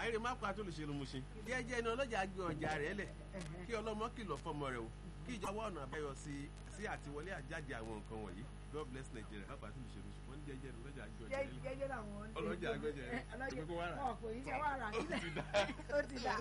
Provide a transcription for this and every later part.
àìrè má pa tó lè ṣe ló mu ṣe jẹ́jẹ́ ni ọlọ́jà gbé ọjà rẹ̀ lẹ̀ kí ọlọ́mọ kìlọ̀ fọmọ rẹ̀ o kí ìjọba ọ̀nà àbáyọ sí sí àtiwọlé àjáde àwọn nǹkan wọ̀nyí God bless Nigeria má pa tó lè ṣe ló ṣe wọ́n ní jẹ́jẹ́ ni ọlọ́jà gbé ọjà rẹ̀ lẹ̀ jẹ́jẹ́ làwọn ọlọ́jà gbẹ́jẹ̀ rẹ̀ ọlọ́jà kókó wàrà wọn kò ní ṣe wàrà ó ti dá ó ti dà.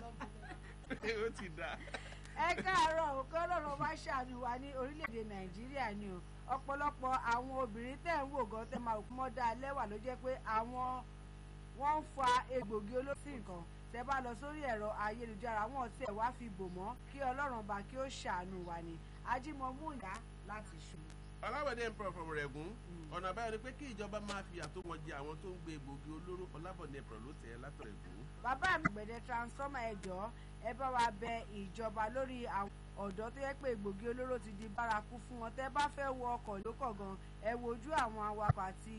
ó ti dá. ẹ káàárọ̀ òkè ọlọ́run bá ṣàánú wa ní orílẹ̀-èdè nàìjíríà ni o ọ̀pọ̀lọpọ̀ àwọn obìnrin tẹ̀ ń wò gan tẹ̀ máa mọ́ dá lẹ́wà ló jẹ́ pé àwọn wọ́n ń fa egbògi olóṣì nǹkan tẹ́ bá lọ sórí ẹ̀rọ ayélujára wọn tẹ̀ wá fi bò mọ́ kí ọlọ́run bá kí ó ṣàánú wa ni ajímọ̀mú ìyá láti ṣù. ọlábọ̀dé ẹ̀mpọ̀ fọmọ rẹ̀ gún ọ̀nà àbáyọ ni pé kí ìjọba máa fi àtó wọn jẹ àwọn tó ń gbé egbògi olóró ọlábọ̀dé ẹ̀mpọ̀ ló tẹ̀ ẹ́ látọ̀rẹ̀ gún. bàbá mi gbẹ̀dẹ̀ transformer ẹ̀jọ́ ẹ bá wa bẹ ìjọba lórí àwọn ọ̀dọ́ tó yẹ pé egbògi olóró ti di bárakú fún wọn tẹ́ bá fẹ́ wọ ọkọ̀ lókọ̀ gan ẹ wojú àwọn awakọ̀ àti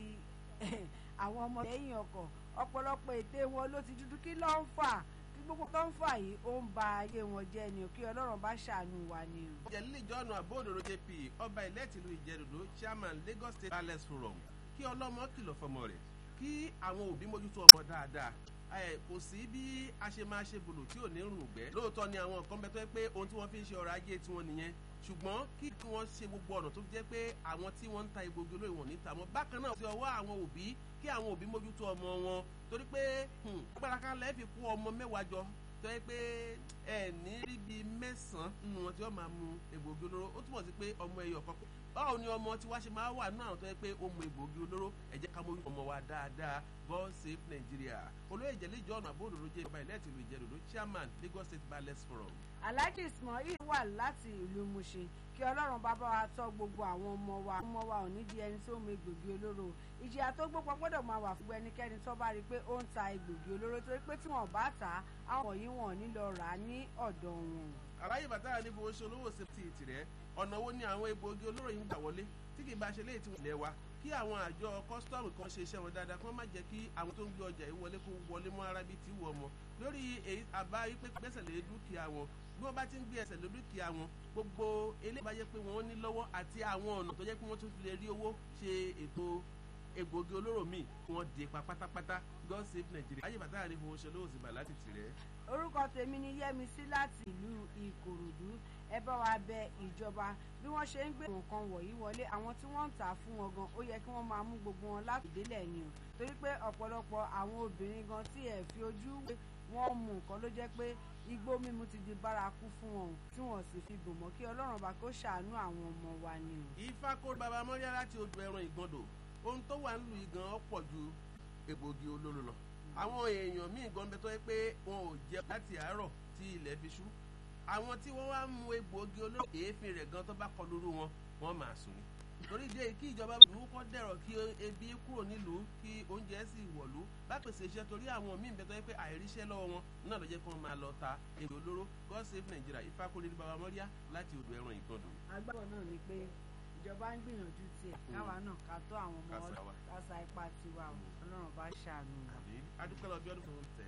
àwọn ọmọ lẹ́yìn ọkọ̀ ọ̀pọ̀lọpọ̀ ète wọn ló ti dúdú kí ló ń fà kí gbogbo tó ń fà yìí ó ń ba ayé wọn jẹ́ ni o kí ọlọ́run bá ṣàánú wa ni o. jẹ̀lílì jọ́nù àbóòdòdó jp ọba ìlẹ́tìlú ìjẹ̀dòdó chairman Lagos State Palace Forum kí ọlọ́mọ kìlọ̀ fọmọ rẹ̀ kí àwọn òbí mójútó ọmọ dáadáa ẹ kò sí bí a ṣe máa ṣe bòlò tí ò ní rùn gbẹ lóòótọ́ ni àwọn nǹkan bẹ tó yẹ pé ohun tí wọ́n fi ń ṣe ọrọ̀ ajé tiwọn nìyẹn ṣùgbọ́n kí wọ́n ṣe gbogbo ọ̀nà tó jẹ́ pé àwọn tí wọ́n ń ta egbògi olóyè wọn níta mọ́ bákan náà ti ọwọ́ àwọn òbí kí àwọn òbí mójútó ọmọ wọn torí pé agbára kan lẹ́ẹ̀ fi kó ọmọ mẹ́wàá jọ tó yẹ pé ẹ ní rí bíi mẹ́sàn-án nínú wọn tí wọ́n máa mu egbògi olóró ó túmọ̀ sí pé ọmọ ẹyọ kan báwo ni ọmọ tí wá ṣe máa wà nínú àwọn tó yẹ pé ó mu egbògi olóró ẹ jẹ́ ká mójú ọmọ wa dáadáa God save Nigeria olóyè ìjẹ́lẹ̀ ìjọ́nà àbóòdòdó jẹ́ ìjọba ìlẹ́ẹ̀tì ìlú ìjẹ́dòdó chairman Lagos State Palace Forum. Alhaji Ismail wà láti ìlú Mushin kí ọlọ́run bá bá wa tọ́ gbogbo àwọn ọmọ wa ọmọ wa ò ní di ẹni tó mu egbògi olóró ìjìyà tó gbópọn gbọ́dọ̀ máa wà fún ẹnikẹ́ni tó bá rí i pé ó ń ta egbògi olóró torí pé tí wọ́n bá tà á àwọn yìí wọ́n ní lọ rà á ní ọ̀dọ̀ wọn. aláyè bàtà níbo oṣù olówó sèpítì tìrẹ ọ̀nà wo ni àwọn egbògi olóró yìí ń gbà wọlé tí kì í bá ṣe léyìí tí wọ́n lẹ̀ wa kí àwọn àjọ kọ́sítọ́ọ̀mù kan ṣe iṣẹ́ wọn dáadáa kí wọ́n má jẹ́ kí àwọn tó ń gbé ọjà yìí wọlé kó wọlé mọ́ ara bíi ti wọ̀ ọmọ lórí àbá wípé gbẹ́sẹ̀ lé dúkìá wọn bí wọ́n bá ti ń gbé ẹsẹ̀ lé dúkìá wọn gbogbo eléyìí bá yẹ pé wọ́n ní lọ́wọ́ àti àwọn ọ̀nà tó jẹ́ pé wọ́n tún fi lè rí owó ṣe ètò egbògi olóró míì wọ́n dé pa pátápátá God save Nigeria ayé bàtà àrí fowó ṣe lówó sí bàlá ti tì rẹ̀. orúkọ tèmi ni Yẹ́misí láti ìlú Ìkòròdú ẹ bá wa bẹ ìjọba bí wọ́n ṣe ń gbé nǹkan wọ̀nyí wọlé àwọn tí wọ́n ń tà fún wọn gan ó yẹ kí wọ́n máa mú gbogbo wọn láti délẹ̀ ni o torí pé ọ̀pọ̀lọpọ̀ àwọn obìnrin gan tí ẹ̀ fi ojú wọn mú nǹkan ló jẹ́ pé igbó mímu ti di bárakú fún wọn tí wọn sì fi bò mọ́ kí Ọlọ́run bá kó ṣàánú àwọn ọmọ wa ni o. ifá kó baba mọ́ríà láti odò ẹran ìgbọ́ndò ohun tó wà nílùú igan ọ̀pọ̀ ju egbògi olóró lọ àwọn èèyàn míì gan bẹ tó yẹ pé wọn ò jẹ láti àárọ̀ tí ilẹ̀ fi ṣú àwọn tí wọ́n wá mu egbògi olóró èéfín rẹ̀ gan tó bá kọ lóru wọn wọ́n máa sùn ni torí dé kí ìjọba ìlú kọ́ dẹ̀rọ̀ kí ebi kúrò nílùú kí oúnjẹ sì wọ̀lú bá pèsè iṣẹ́ torí àwọn míì bẹ́ẹ̀ tó yẹ pé àìríṣẹ́ lọ́wọ́ wọn náà ló jẹ́ kí wọ́n máa lọ ta egbò olóró God save Nigeria ìfakúnlé ní baba mọ́ríà láti odò ẹran ìgbọ̀ndọ̀. agbábọ̀ náà ni pé ìjọba ń gbìyànjú tiẹ̀ káwa náà ká tó àwọn ọmọ kásá ipá tiwa ọlọ́run bá ṣàánú wa. adúpẹ́ lọ bí ọdún fún tẹ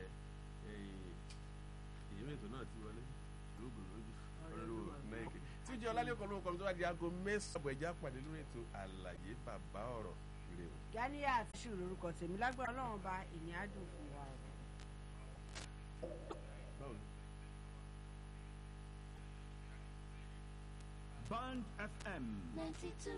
ìyẹn ètò náà ti wọlé lóògùn lójú ọlọ́run mẹ́ẹ̀kì tí ó jẹ́ ọlálẹ́kọ̀ọ́ lóko tó wá di aago mẹ́sàn-án ọ̀bọ̀ ẹ̀já pàdé lórí ètò àlàyé bàbá ọ̀rọ̀ rè o. Ganiya àti ṣù lórúkọ tèmi lágbára ọlọ́run bá ìní àdùn fún wa. Band FM. 92